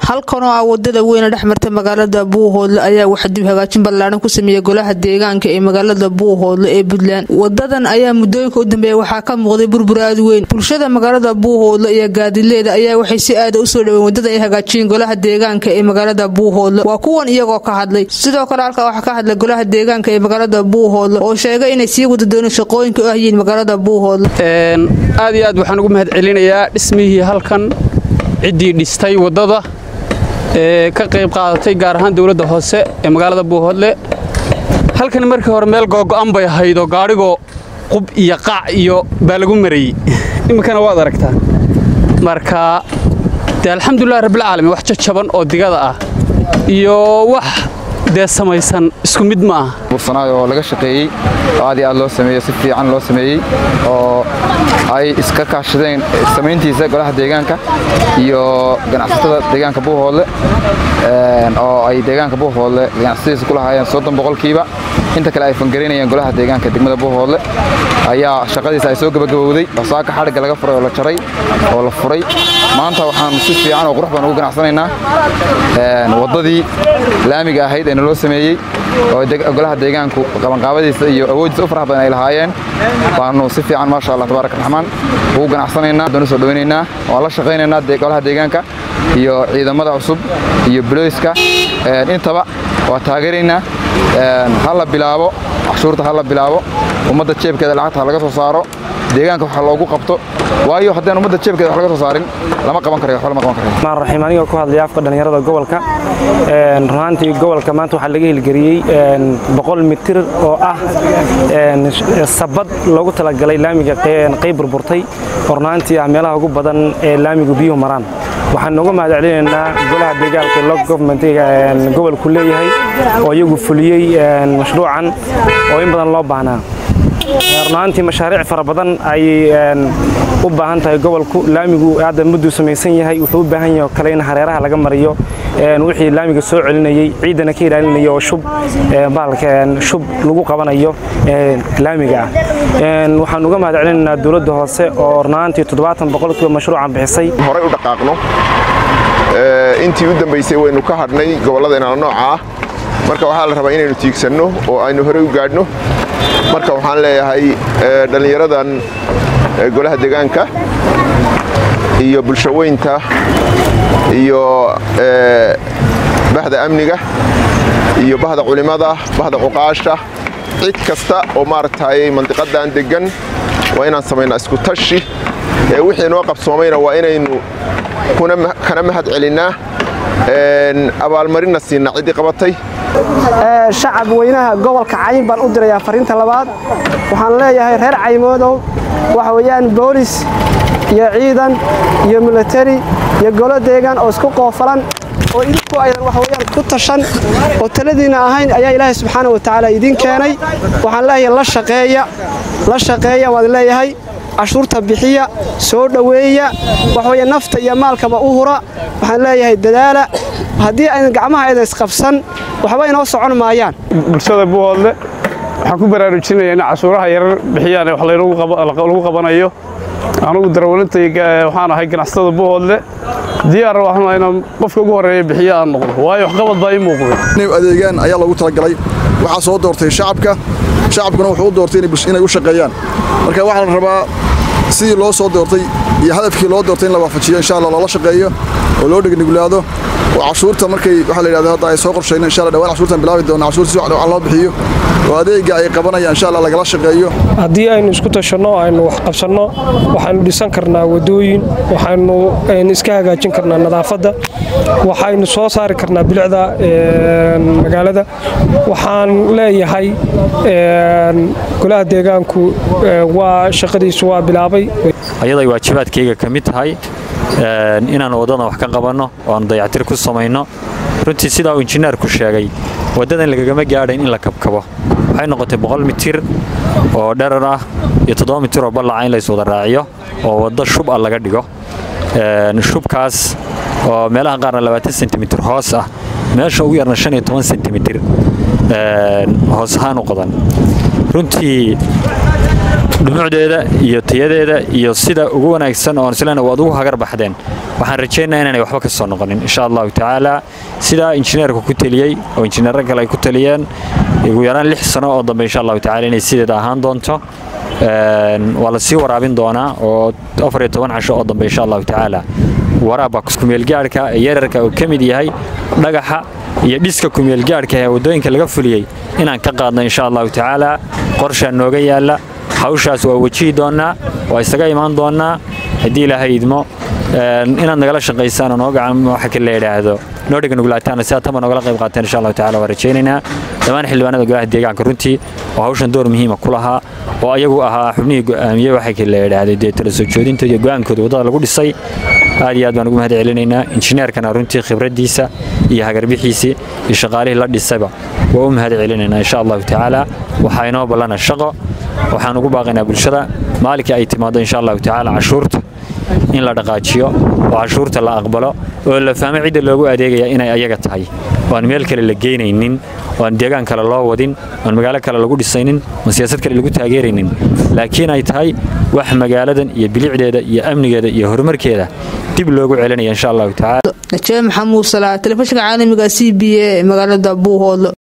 halkan oo ah wadada weyne dhex marta magaalada buuhoodle ayaa waxa dib hagaajin ballaaran ku sameeyey golaha deegaanka ee magaalada buuhoodle ee puntland wadadan ayaa muddooyinka u dambeeya waxaa ka muuqday burbur aad weyn bulshada magaalada buuhoodle iyo gaadileeda ayaa waxay si aada usoo dhaween wadada ay hagaajiyeen golaha deegaanka ee magaalada buuhoodle waa kuwan iyagoo ka hadlay sidoo kale halkaa waxaa ka hadlay golaha deegaanka ee magaalada buuhoodle oo sheegay inay sii wada dooneen shaqooyinka u ahyiin magaalada buuhoodle aad iyo aad waxaan ugu mahad celinayaa dhismihii halkan ciddii dhistay waddada ee ka qayb qaadatay gaar ahaan dowladda hoose ee magaalada buuhoodle halkani markii hore meel googo'an bay ahaydoo gaadhigoo qub iyo qaac iyo baa lagu marayey iminkana waad aragtaa marka dee alxamdulilah rabbilcaalamiin wax jajaban oo digada ah iyo wax dee samaysan isku mid ma aha bursanaay oo laga shaqeeyey oo aad iyo aad loo sameeyey si fiican loo sameeyey oo ay iska kaashadeen samayntiisa golaha deegaanka iyo ganacsatada deegaanka buuhoodle oo ay deegaanka buuhoodle ganacsatadiisa ku lahaayeen soddon boqolkiiba inta kale ay fangarinayeen golaha deegaanka degmada buuhoodle ayaa shaqadiisa ay soo gebagabowday oo saaka xadhigga laga furay oo la jaray oo la furay maanta waxaan si fiican oo qurux badan ugu ganacsanaynaa waddadii laamiga ahayd ee naloo sameeyey oo golaha deegaanku qabanqaabadiisa iyo awooddiisa u farax badan ay lahaayeen baanu si fiican maasha allah tabaaraka raxmaan ugu ganacsanaynaa baanu soo dhawaynaynaa waan la shaqaynaynaa golaha deegaanka iyo ciidamada cusub iyo bulooyska intaba waa taageeraynaa ha la bilaabo cashuurta ha la bilaabo ummadda jeebkeeda lacagta ha laga soo saaro deegaanka waxa loogu qabto waayo haddaan ummadda jeebkeeda wax laga soo saarin lama qaban karayo waxba lama qaban karayo maan raxiim anigoo ku hadlaya afka dhallinyarada gobolka runaantii gobolka maanta waxaa laga hilgeliyey boqol mitir oo ah sabad loogu talagalay laamiga qayb burburtay oo runaantii ah meelaha ugu badan ee laamigu biyuhu maraan waxaan nooga mahad celinaynaa golaha deegaanka lo governmentiga gobolku leeyahay oo iyagu fuliyey mashruucan oo in badan loo baahnaa runaantii mashaariic fara badan ayay u baahan tahay gobolku laamigu hadda mudduu samaysan yahay wuxuu u baahan yahay oo kale in hareeraha laga mariyo wixii laamiga soo celinayey ciidana ka ilaalinaya oo shub bahalka shub lagu qabanayo laamiga ah waxaan uga mahad celinaynaa dowladda hoose oo runaantii toddobaatan boqolkiiba mashruucan bixisay horey u dhaqaaqno intii u dambaysay waynu ka hadhnay gobolladeenana nooca ah marka waxaa la rabaa inaynu tiigsanno oo aynu horey u gaadhno marka waxaan leeyahay dhallinyaradan golaha deegaanka iyo bulshaweynta iyo bahda amniga iyo bahda culimmada bahda cuqaasha cid kasta oo maaragtay mandiqadan deggan waa inaan samaynaa isku tashi wixii noo qabsoomayna waa inaynu kana mahad celinnaa abaalmarinna siinaa ciddii qabatay shacab weynaha gobolka cayn baan u dirayaa fariinta labaad waxaan leeyahay reer caymoodow waxa weeyaan boolis iyo ciidan iyo milatari iyo golo deegaan oo isku qoofalan oo idinku aydan waxa weeyaan ku tashan oo taladiinna ahayn ayaa ilaahay subxaana wa tacaala idiin keenay waxaan leeyahay la shaqeeya la shaqeeya waan leeyahay cashuurta bixiya soo dhoweeya waxweeye nafta iyo maalkaba u hura waxaan leeyahay dadaala haddii aydan gacmaha aydan isqabsan waxba inoo socon maayaan bulshada buuhoodle waxaan ku baraarujinaya in cashuuraha yarar bixiyaan wax lagu qabanayo anugu darawalintay waxaan ahay ganacsatada buuhoodle diyaar waxaan inaan qofka ugu horreeya bixiya aan noqdo waayo waxqabad baa ii muuqday inay adeegaan ayaa loogu talagalay waxaa soo doortay shacabka shacabkuna wuxuu u doortay inay u shaqeeyaan marka waxaa la rabaa sidii loo soo doortay iyo hadafkii loo doortay in la waafajiyo insha allah loola shaqeeyo oo loo dhegnuglaado oo cashuurta markay waxaa la yidhahda hadda ay soo qorshayna insha allah dhawaan cashuurtan bilaabi doona cashuurta si wacan loo bixiyo oo adeega ay qabanayaan insha allah lagala shaqeeyo haddii aynu isku tashanno aynu wax qabsanno waxaynu dhisan karnaa wadooyin waxaynu iska hagaajin karnaa nadaafadda waxaynu soo saari karnaa bilicda magaalada waxaan leeyahay golaha deegaanku waa shaqadiisu waa bilaabay ayaday waajibaadkayga ka mid tahay inaan waddadan wax ka qabanno oo aan dayactir ku samayno runtii sidaa uu injineerku sheegay waddadan lagagama gaadhayn in la kabkabo waxay noqotay boqol mitir oo dherar ah iyo toddoba mitir oo ballaca in lays wada raaciyo oo waddo shub ah laga dhigo shubkaas oo meelaha qaarna labaatan sentimitir hoos ah meesha ugu yarna shan iyo toban sentimitir hoos ahaan u qodan runtii dhumucdeeda iyo tayadeeda iyo sida ugu wanaagsan oon islena waad ugu hagar baxdeen waxaan rajaynayaa inaanay waxba ka soo noqonin insha allahu tacaala sidaa injineerku ku teliyey oo injineero kale ay ku teliyeen ugu yaraan lix sano oo dambe insha allahu tacaala inay sideeda ahaan doonto waa la sii waraabin doonaa oo afar iyo toban casho oo dambe insha allahu tacaala waraabka kumeelgaadhka ee yararka uu ka mid yahay dhagaxa iyo dhiska kumeelgaadhka ee waddooyinka laga fuliyey inaan ka qaadno insha allahu tacaala qorshaa nooga yaalla hawshaas waa wejihi doonnaa waa isaga imaan doonnaa haddii ilaahay idmo inaad nagala shaqaysaan oo noo gacan waxa la yidhaahdo noo dhega nuglaataana sidaa tama noogala qayb qaateen insha allahu tacala waa rajaynaynaa dhammaan xildhibaanada golaha deegaanka runtii oo hawshan door muhiima ku lahaa oo ayagu ahaa xubnihii go'aamiyey waxa la yidhaahday dee tala soo joodintooda iyo go'aankooda waddada lagu dhisay aad iyo aad baan ugu mahad celinaynaa injineerkana runtii khibraddiisa iyo hagarbixiisii iyo shaqaalihii la dhisayba waa u mahad celinaynaa insha allahu tacaala waxaa inoo ballana shaqo waxaan ugu baaqaynaa bulshada maalinkii ay timaado insha allahu tacaala cashuurta in la dhaqaajiyo oo cashuurta la aqbalo oo la fahmo cidda loogu adeegaya inay ayaga tahay oo aan meel kale la geynaynin oo aan deegaan kale loo wadin oo aan magaalo kale lagu dhisaynin oo siyaasad kale lagu taageeraynin laakiin ay tahay wax magaaladan iyo bilicdeeda iyo amnigeeda iyo horumarkeeda dib loogu celinaya insha allahu tacaala najaabi maxamuud salaa telefishinka caalamiga c b a ee magaalada buuhoodlo